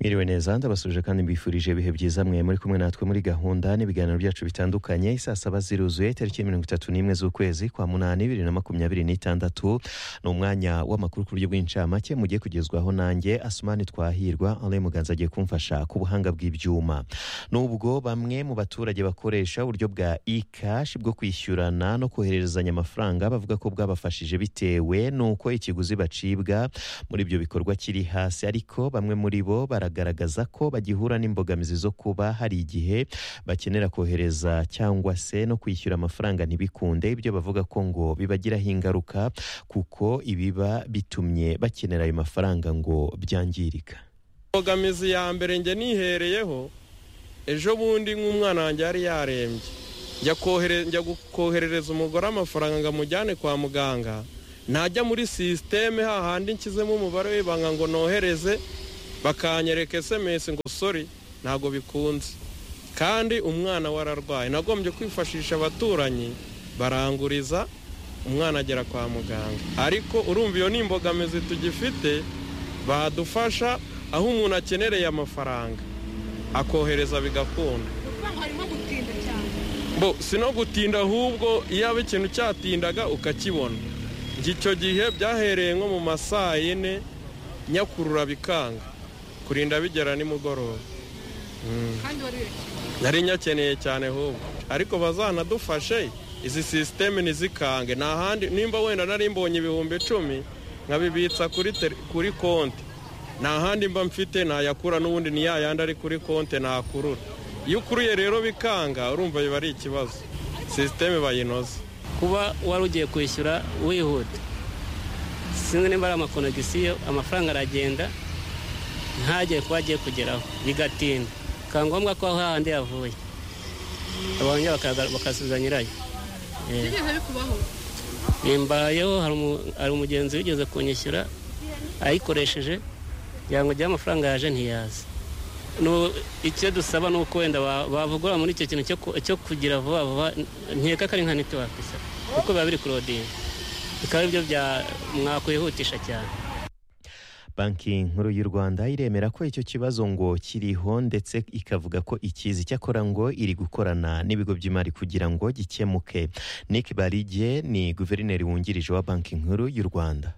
mwiriwe neza ndabasuje kandi mbifurije ibihe byiza mwe muri kumwe natwe muri gahunda n'ibiganiro byacu bitandukanye isaa saba ziruzuye tariki mirongo itatu n'imwe z'ukwezi kwa munani bibiri na makumyabiri n'itandatu ni umwanya w'amakuru ku buryo bw'incamake mugiye kugezwaho nanjye asumani twahirwa ale muganza agiye kumfasha ku buhanga bw'ibyuma nubwo bamwe mu baturage bakoresha uburyo bwa e-cash bwo kwishyurana no kohererezanya amafaranga bavuga ko bwabafashije bitewe n'uko ikiguzi bacibwa muri ibyo bikorwa kiri hasi ariko bamwe muri bo baragaragaza ko bagihura n'imbogamizi zo kuba hari igihe bakenera kohereza cyangwa se no kwishyura amafaranga ntibikunde ibyo bavuga ko ngo bibagiraho ingaruka kuko ibiba bitumye bakenera ayo mafaranga ngo byangirika imbogamizi ya mbere njye nihereyeho ejo bundi nk'umwana wanjye yari yarembye njya kohere- njya koherereza umugore amafaranga ngo amujyane kwa muganga najya muri sisiteme hahandi nshyizemo umubare w'ibanga ngo nohereze bakanyereka esemesi ngo sori ntabwo bikunze kandi umwana wararwaye nagombye kwifashisha abaturanyi baranguriza umwana agera kwa muganga ariko urumva iyo ni imbogamizi tugifite badufasha aho umuntu akenereye amafaranga akohereza bigakunda urumva harimo gutinda cyane bo si no gutinda ahubwo iyo aba ikintu cyatindaga ukakibona njye icyo gihe byahereye nko mu ma saa yine nyakurura bikanga kurinda bigera nimugoroba kandi warirekeye nari nyakeneye cyane ahubwo ariko bazanadufashe izi sisiteme ntizikange nta handi nimba wenda nari mbonye ibihumbi icumi nkabibitsa kuri tele- kuri konti nta handi mba mfite nayakura n'ubundi ni ya yandi ari kuri konti nakurura iyo ukuruye rero bikanga urumva biba ari ikibazo sisiteme bayinoze kuba wari ugiye kwishyura wihuta sinzi niba ari amakonegisiyo amafaranga aragenda ntagere kuba agiye kugeraho bigatinda bikaba ngombwa ko aho hahandi yavuye abonye bakasubiza nyirayo Eh, bigeze bikubaho bimbayeho hari umu- hari umugenzi wigeze kunyishyura ayikoresheje kugira ngo ujyeho amafaranga yaje ntiyaza Nu- icyo dusaba ni uko wenda ba- bavugura muri icyo kintu cyo ku- cyo kugira vuba vuba nkeka ko ari nka netiwake isa kuko biba biri kurodinga bikaba aribyo bya- mwakwihutisha cyane banki nkuru y'u rwanda iremera ko icyo kibazo ngo kiriho ndetse ikavuga ko ikizi cyakora ngo iri gukorana n'ibigo by'imari kugira ngo gikemuke nick barige ni guverineri wungirije wa banki nkuru y'u rwanda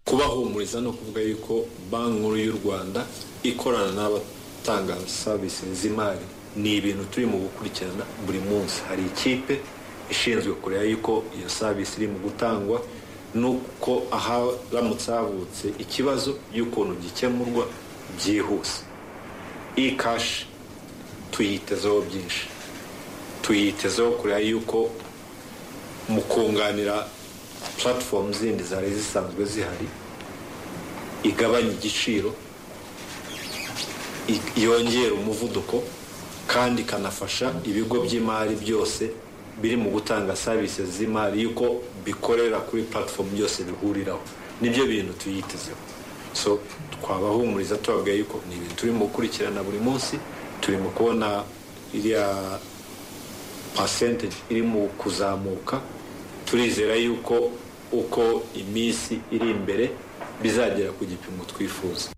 kubahumuriza no kuvuga yuko banki nkuru y'u rwanda ikorana n'abatanga serivisi z'imari ni ibintu turi mu gukurikirana buri munsi hari ikipe ishinzwe kureba yuko iyo serivisi iri mu gutangwa nuko haramutse havutse ikibazo y'ukuntu gikemurwa byihuse i kashi tuyitezeho byinshi tuyitezeho kureba yuko mu kunganira platform zindi zari zisanzwe zihari igabanya igiciro i- yongera umuvuduko kandi ikanafasha ibigo by'imari byose biri mu gutanga services z'imari yuko bikorera kuri platform byose bihuriraho nibyo bintu tuyitezeho so twabahumuriza tubabwira yuko ni ibintu turimo gukurikirana buri munsi turimo kubona iriya percentage iri mu kuzamuka turizera yuko uko iminsi iri imbere bizagera ku gipimo twifuza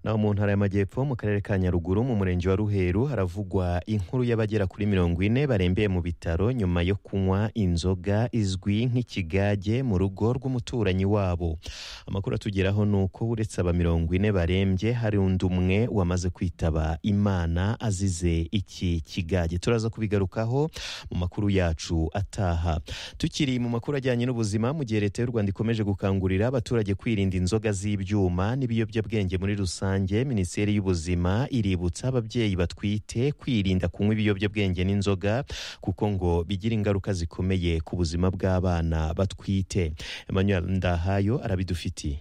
naho mu ntara y'amajyepfo mu karere ka nyaruguru mu murenge wa ruheru haravugwa inkuru y'abagera kuri mirongo ine barembeye mu bitaro nyuma yo kunywa inzoga izwi nk'ikigage mu rugo rw'umuturanyi wabo amakuru atugeraho ni uko uretse aba mirongo ine barembye hari undi umwe wamaze kwitaba imana azize iki kigage turaza kubigarukaho mu makuru yacu ataha tukiri mu makuru ajyanye n'ubuzima mu gihe leta y'u rwanda ikomeje gukangurira abaturage kwirinda inzoga z'ibyuma n'ibiyobyabwenge muri rusange minisiteri y'ubuzima iributsa ababyeyi batwite kwirinda kunywa ibiyobyabwenge n'inzoga kuko ngo bigira ingaruka zikomeye ku buzima bw'abana batwite emmanuel ndahayo arabidufitiye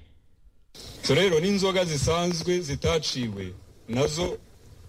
so rero n'inzoga zisanzwe zitaciwe nazo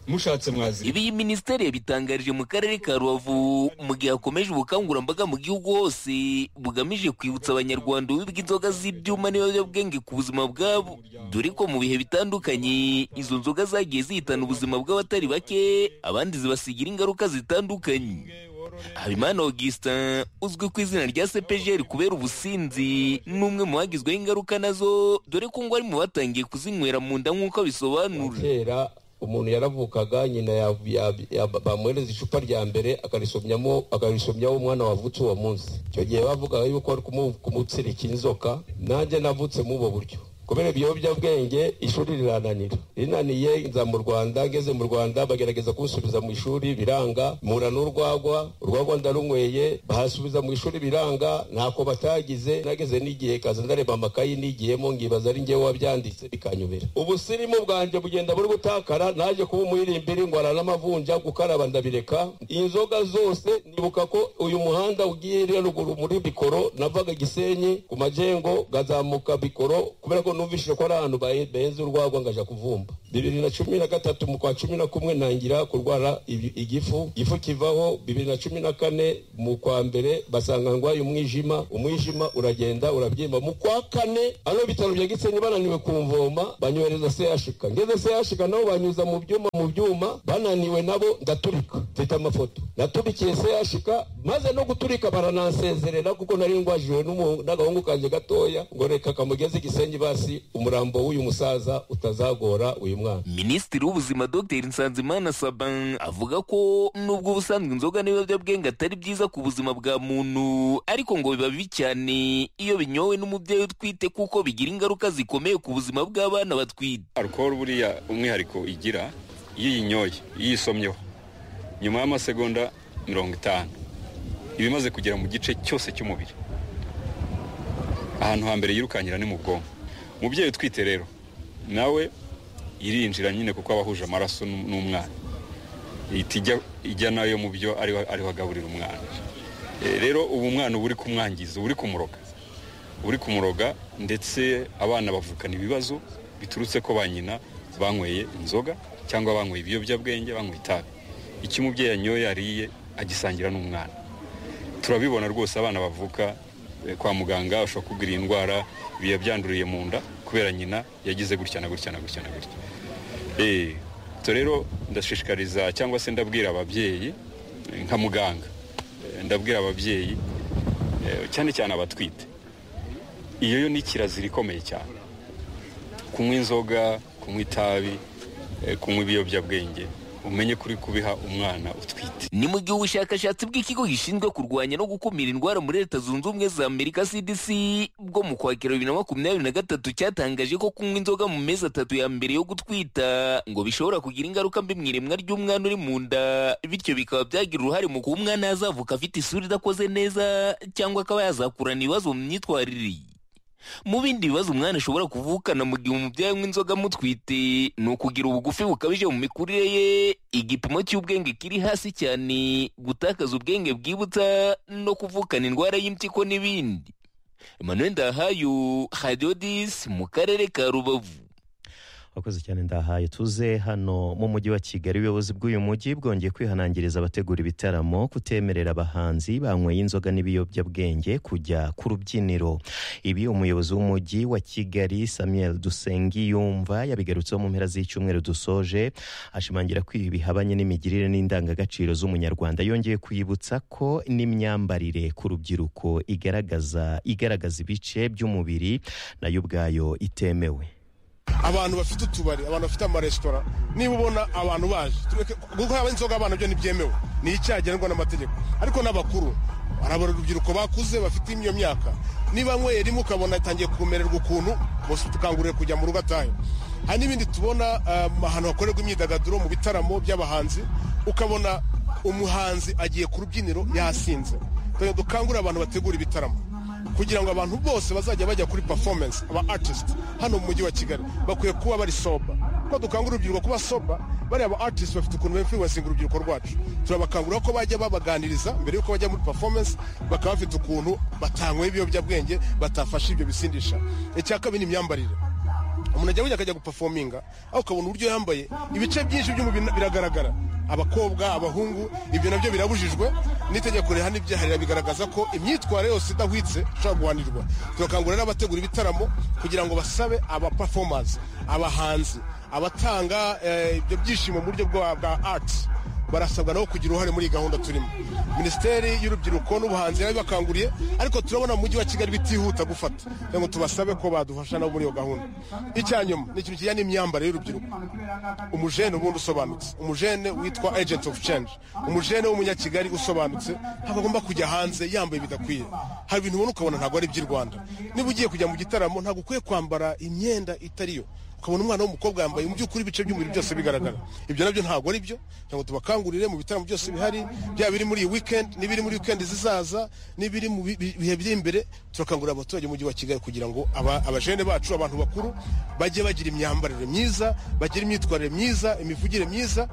mushatse mwazi ibi iyi minisiteri yabitangarije mu karere ka rubavu mu gihe hakomeje ubukangurambaga mu gihugu hose bugamije kwibutsa abanyarwanda ububi bw'inzoga z'ibyuma n'ibiyobyabwenge ku buzima bwabo dore ko mu bihe bitandukanye izo nzoga zagiye zihitana ubuzima bw'abatari bake abandi zibasigira ingaruka zitandukanye habimana augustin uzwi ku izina rya sepejeri kubera ubusinzi ni umwe mu bagizweho ingaruka nazo dore ko ngo ari mu batangiye kuzinywera mu nda nk'uko abisobanura kera umuntu yaravukaga nyina yav- yav- yab- bamuhereza icupa rya mbere akarisomyamo akarisomyaho umwana wavutse uwo munsi icyo gihe bavugaga yuko ari kumu- kumutsirika inzoka nanjye navutse mu ubwo buryo kubera ibiyobyabwenge ishuri rirananira rinaniye nza mu rwanda ngeze mu rwanda bagerageza kunsubiza mu ishuri biranga mpura n'urwagwa urwagwa ndarunyweye bahasubiza mu ishuri biranga ntako batagize nageze n'igihe kaza ndareba amakayi nigiyemo ngibaza ari njyewe wabyanditse bikanyobera ubusirimu bwanjye bugenda buri gutakara naje kuba umuririmbiri ngwara n'amavunja gukaraba ndabireka inzoga zose nibuka ko uyu muhanda ugiye iriya ruguru muri bikoro navaga gisenyi ku majengo ngazamuka bikoro kubera ko numvishije ko ari ahantu bahe- baheze urwagwa ngaja kuvumba bibiri na cumi na gatatu mu kwa cumi na kumwe ntangira kurwara ibi- igifu igifu kivaho bibiri na cumi na kane mu kwa mbere basanga ndwaye umwijima umwijima uragenda urabyimba mu kwa kane ano bitaro bya gisenyi bananiwe kumvoma banyohereza chk ngeze chk nabo banyuza mu byuma mu byuma bananiwe nabo ndaturika mfite amafoto naturikiye chk maze no guturika baransezerera kuko nari ngwajijwe n'umu- n'agahungu kanjye gatoya ngo reka kamugeze gisenyi basi umurambo w'uyu musaza utazagora uyu mwana minisitiri w'ubuzima dr nsanzimana saban avuga ko nubwo ubusanzwe inzoga n'ibiyobyabwenge atari byiza ku buzima bwa muntu ariko ngo biba bibi cyane iyo binyowe n'umubyeyi utwite kuko bigira ingaruka zikomeye ku buzima bw'abana batwite alukoro buriya umwihariko igira iyo uyinyoye iyo uyisomyeho nyuma y'amasegonda mirongo itanu iba imaze kugera mu gice cyose cy'umubiri ahantu hambere yirukankira ni mu bwonko umubyeyi utwite rero nawe irinjira nyine kuko aba ahuje amaraso n'u- n'umwana ihita ijya- ijya nayo mu byo ariho ariho agaburira umwana Eh, rero ubu umwana uba uri kumwangiza uba uri kumuroga uri kumuroga ndetse abana bavukana ibibazo biturutse ko ba nyina banyweye inzoga cyangwa banyweye ibiyobyabwenge banyweye itabi icyo umubyeyi yanyoye yariye agisangira n'umwana turabibona rwose abana bavuka eh, kwa muganga ushobora kugira iyi ndwara biba byanduriye mu nda kubera nyina yagize gutya na gutya na gutya na gutya Eh, so rero ndashishikariza cyangwa se ndabwira ababyeyi eh, nka muganga eh, ndabwira ababyeyi eh, cyane cyane abatwite iyo yo ni kirazira ikomeye cyane kunywa inzoga kunywa itabi eh, kunywa ibiyobyabwenge umenye kuri kubiha umwana utwite ni mu gihe ubushakashatsi bw'ikigo gishinzwe kurwanya no gukumira indwara muri leta zunze ubumwe za amerika cdc bwo mu kwakira bibiri na makumyabiri na gatatu cyatangaje ko kunywa inzoga mu mezi atatu ya mbere yo gutwita ngo bishobora kugira ingaruka mbi mu iremwa ry'umwana uri mu nda bityo bikaba byagira uruhare mu kuba umwana yazavuka afite isura idakoze neza cyangwa akaba yazakurana ibibazo mu myitwarire mu bindi bibazo umwana ashobora kuvukana mu gihe umubyeyi anywa inzoga amutwite ni ukugira ubugufi bukabije mu mikurire ye igipimo cy'ubwenge kiri hasi cyane gutakaza ubwenge bwibutsa no kuvukana indwara y'impyiko n'ibindi emmanuel ndahayo hadiyo disi mu karere ka rubavu abakozi cyane ndahaye tuze hano mu mujyi wa kigali ubuyobozi bw'uyu mujyi bwongeye kwihanangiriza abategura ibitaramo kutemerera abahanzi banyweye inzoga n'ibiyobyabwenge kujya ku rubyiniro ibi umuyobozi w'umujyi wa kigali samuel dusengi yumva yabigarutseho mu mpera z'icyumweru dusoje ashimangira ko ibi bihabanye n'imigirire n'indangagaciro z'umunyarwanda yongeye kwibutsa ko n'imyambarire ku rubyiruko igaragaza igaragaza ibice by'umubiri nayo ubwayo itemewe abantu bafite utubari abantu bafite amaresitora niba ubona abantu baje tureke kuko haba inzoga abana byo ntibyemewe ni icyaha ngenwa n'amategeko ariko n'abakuru arabara urubyiruko bakuze bafite iyo myaka niba nyweye rimwe ukabona atangiye kumererwa ukuntu bose tukangurire kujya mu rugo atahe hari n'ibindi tubona um, ahantu hakorerwa imyidagaduro mu bitaramo by'abahanzi ukabona umuhanzi agiye ku rubyiniro yasinze dukangurire abantu bategura ibitaramo kugira ngo abantu bose bazajya bajya kuri performance aba artist hano mu mujyi wa kigali bakwiye kuba bari soba ko dukangurira urubyiruko kuba soba bariya ba artist bafite ukuntu bemfluensinga urubyiruko rwacu turabakangurira ko bajya babaganiriza mbere yuko bajya muri performance bakaba bafite ukuntu batanyweye ibiyobyabwenge batafashe ibyo bisindisha icya kabiri ni imyambarire umuntu ajya burya akajya gupafominga aho ukabona uburyo yambaye ibice byinshi by'umubiri biragaragara abakobwa abahungu ibyo nabyo birabujijwe n'itegeko rihana ibyaharira bigaragaza ko imyitwarire yose idahwitse ishobora guhanirwa turakangurira n'abategura ibitaramo kugira ngo basabe aba performance abahanzi abatanga eh, ibyo byishimo mu buryo bwa bwa art barasabwa nabo kugira uruhare muri iyi gahunda turimo minisiteri y'urubyiruko n'ubuhanzi yabibakanguriye ariko turabona mu mujyi wa kigali bitihuta gufata kugira ngo tubasabe ko badufasha nabo muri iyo gahunda icya nyuma ni ikintu kijyanye n'imyambarire y'urubyiruko umujene ubundi usobanutse umujene witwa agent of change umujene w'umunyakigali usobanutse ntabwo agomba kujya hanze yambaye bidakwiye hari ibintu ubona ukabona ntabwo ari iby'i rwanda niba ugiye kujya mu gitaramo ntabwo ukwiye kwambara imyenda itari yo ukabona umwana w'umukobwa yambaye mu by'ukuri ibice by'umubiri byose bigaragara ibyo nabyo ntabwo ari byo cyangwa tubakangurire mu bitaramo byose bihari byaba biri muri iyi weekend n'ibiri muri weekend zizaza n'ibiri mu bi- bihe biri imbere turakangurira abaturage b'umujyi wa kigali kugira ngo aba- abajene bacu abantu bakuru bajye bagira imyambarire myiza bagire imyitwarire myiza imivugire myiza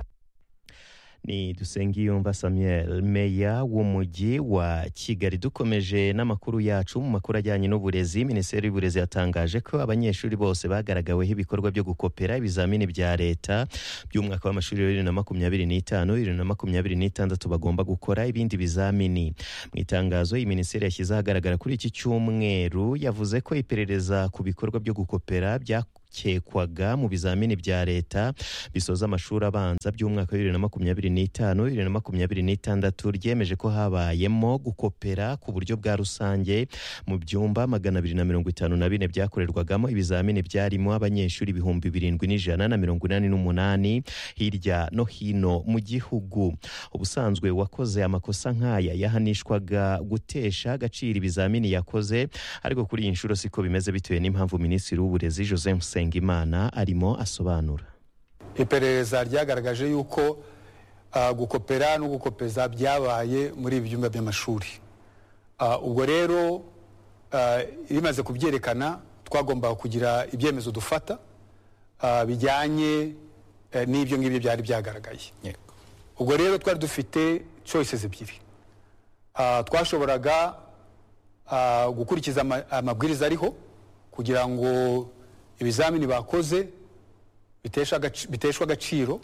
ni dusengiyumva samuel meya w'umujyi wa kigali dukomeje n'amakuru yacu mu makuru ajyanye n'uburezi minisiteri y'uburezi yatangaje ko abanyeshuri bose bagaragaweho ibikorwa byo gukopera ibizamini bya leta by'umwaka w'amashuri wa bibiri na makumyabiri n'itanu bibiri na makumyabiri n'itandatu bagomba gukora ibindi bizamini mu itangazo iyi minisiteri yashyize ahagaragara kuri iki cyumweru yavuze ko iperereza ku bikorwa byo gukopera byakozwe byakekwaga mu bizamini bya leta bisoza amashuri abanza by'umwaka wa bibiri na makumyabiri n'itanu bibiri na makumyabiri n'itandatu ryemeje ko habayemo gukopera ku buryo bwa rusange mu byumba magana abiri na mirongo itanu na bine byakorerwagamo ibizamini byarimo abanyeshuri ibihumbi birindwi n'ijana na mirongo inani n'umunani hirya no hino mu gihugu ubusanzwe wakoze amakosa nk'aya yahanishwaga gutesha agaciro ibizamini yakoze ariko kuri iyi nshuro siko bimeze bitewe n'impamvu minisitiri w'uburezi joseph nsengimana arimo asobanura iperereza ryagaragaje yuko ah, gukopera no gukopeza byabaye muri ibi byumba by'amashuri Ah, ubwo rero ah, rimaze kubyerekana twagombaga kugira ibyemezo dufata ah, bijyanye eh, n'ibyo ngibyo byari byagaragaye ubwo rero twari dufite choices ebyiri Ah, twashoboraga ah, gukurikiza ama- amabwiriza ariho kugira ngo ibizamini bakoze bitesha agaci- biteshwa agaciro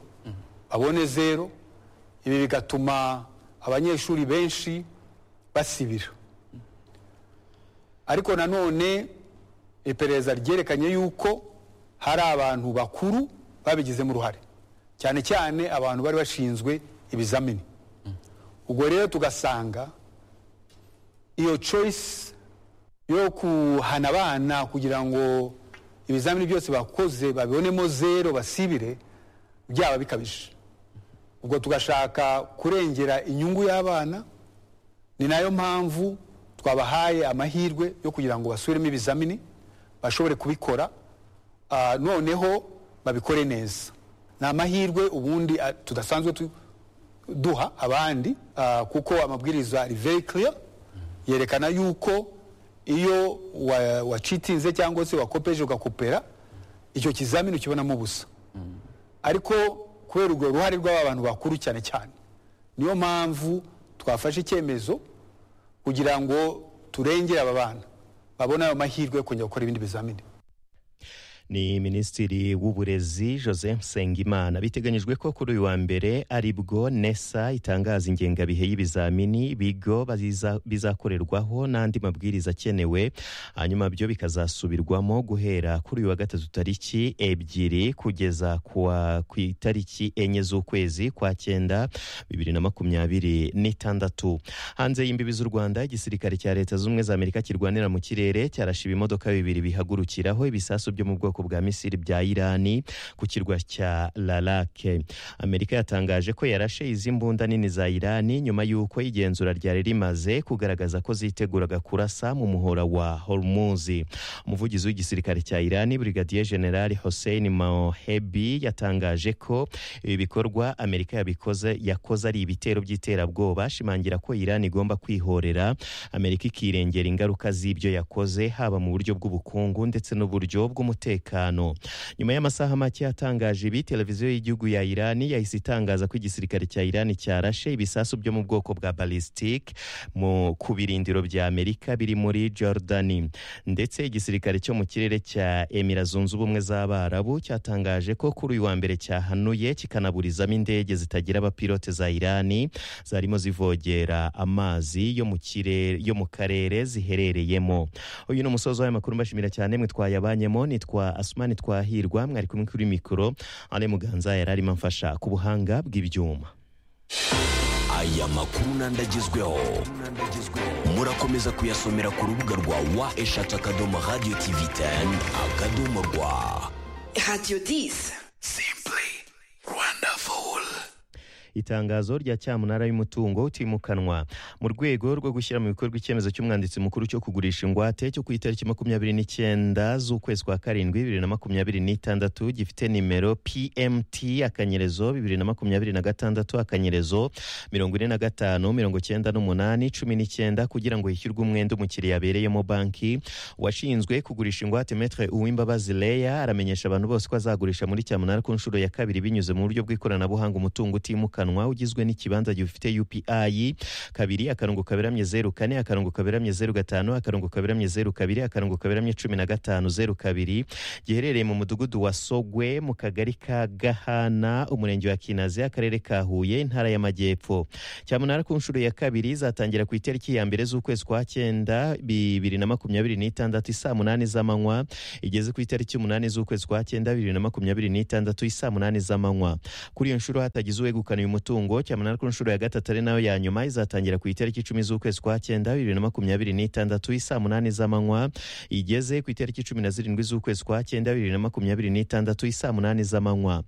babone zero ibi bigatuma abanyeshuri benshi basibira ariko nanone iperereza ryerekanye yuko hari abantu bakuru babigizemo uruhare cyane cyane abantu bari bashinzwe ibizamini ubwo rero tugasanga iyo choice yo kuhana abana kugira ngo ibizamini byose bakoze babibonemo zero basibire byaba bikabije ubwo tugashaka kurengera inyungu y'abana ni nayo mpamvu twabahaye amahirwe yo kugira ngo basubiremo ibizamini bashobore kubikora ah, noneho babikore neza ni amahirwe ubundi ah, tudasanzwe tu- duha abandi ah, kuko amabwiriza ari very clear yerekana yuko iyo wa- wacitinze cyangwa se wakopeje ugakopera icyo kizamini ukibonamo ubusa ariko kubera urwo ruhare rw'aba bantu bakuru cyane cyane niyo mpamvu twafashe icyemezo kugira ngo turengere aba bana babone ayo mahirwe yo kongera gukora ibindi bizamini ni minisitiri w'uburezi joseph nsengimana biteganyijwe ko kuri uyu wa mbere ari bwo nesa itangaza ingengabihe y'ibizamini bigo baziza- bizakorerwaho n'andi mabwiriza akenewe hanyuma byo bikazasubirwamo guhera kuri uyu wa gatatu tariki ebyiri kugeza kuwa- ku itariki enye z'ukwezi kwa cyenda bibiri na makumyabiri n'itandatu hanze y'imbibi z'u rwanda igisirikare cya leta z'ubumwe za amerika kirwanira mu kirere cyarashe ibimodoka bibiri bihagurukiraho ibisasu byo mu bwoko bwa misiri bya irani ku kirwa cya larake amerika yatangaje ko yarashe izi mbunda nini za irani nyuma y'uko igenzura ryari rimaze kugaragaza ko ziteguraga kurasa mu muhora wa hormuzi umuvugizi w'igisirikare cya irani brigadier general hossein mohebi yatangaje ko ibi bikorwa amerika yabikoze yakoze ari ibitero by'iterabwoba ashimangira ko irani igomba kwihorera amerika ikirengera ingaruka z'ibyo yakoze haba mu buryo bw'ubukungu ndetse n'uburyo bw'umutekano nyuma y'amasaha make yatangaje ibi televiziyo y'igihugu ya irani yahise itangaza ko igisirikare cya irani cyarashe ibisasu byo mu bwoko bwa balisitike mu ku birindiro bya amerika biri muri jordani ndetse igisirikare cyo mu kirere cya emira zunze ubumwe z'abarabu cyatangaje ko kuri uyu wa mbere cyahanuye kikanaburizamo indege zitagira abapilote za irani zarimo zivogera amazi yo mu kirere yo mu karere ziherereyemo uyu ni umusozi w'aya makuru mbashimira cyane mwe twayabanyemo nitwa asumani twahirwa mwari kumwe kuri mikoro ale muganza yari arimo amfasha ku buhanga bw'ibyuma aya makuru n'andi agezweho murakomeza kuyasomera ku rubuga rwa wa eshatu akadomo radiyo tivi teni akadomo rwa radiyo disi simpuri rwandafuru itangazo rya cyamunara y'umutungo utimukanwa mu rwego rwo gushyira mu bikorwa icyemezo cy'umwanditsi mukuru cyo kugurisha ingwate cyo ku itariki makumyabiri n'icyenda z'ukwezi kwa karindwi bibiri na makumyabiri n'itandatu gifite nimero pmt akanyerezo bibiri na makumyabiri na gatandatu akanyerezo mirongo ine na gatanu mirongo icyenda n'umunani cumi n'icyenda kugira ngo hishyurwe umwenda umukiriya abereyemo banki washinzwe kugurisha ingwate metre uwimbabazi leya aramenyesha abantu bose ko azagurisha muri cyamunara ku nshuro ya kabiri binyuze mu buryo bw'ikoranabuhanga umutungo utimukanwa utimukanwa ugizwe n'ikibanza gifite UPI kabiri akarongo kaberamye zeru kane akarongo kaberamye zeru gatanu akarongo kaberamye zeru kabiri akarongo kaberamye cumi na gatanu zeru kabiri giherereye mu mudugudu wa Sogwe mu kagari ka Gahana umurenge wa Kinazi akarere ka Huye intara y'Amajyepfo cyamunara ku nshuro ya kabiri zatangira ku itariki ya mbere z'ukwezi kwa cyenda bibiri na makumyabiri n'itandatu isaa munani z'amanywa igeze ku itariki umunani z'ukwezi kwa cyenda bibiri na makumyabiri n'itandatu isaa munani z'amanywa kuri iyo nshuro hatagize uwegukana uyu mutungo cyamunara ku nshuro ya gatatu ari nayo ya nyuma izatangira ku itariki icumi z'ukwezi kwa cyenda bibiri na makumyabiri n'itandatu isaa munani z'amanywa igeze ku itariki cumi na zirindwi z'ukwezi kwa cyenda bibiri na makumyabiri n'itandatu isaa munani z'amanywa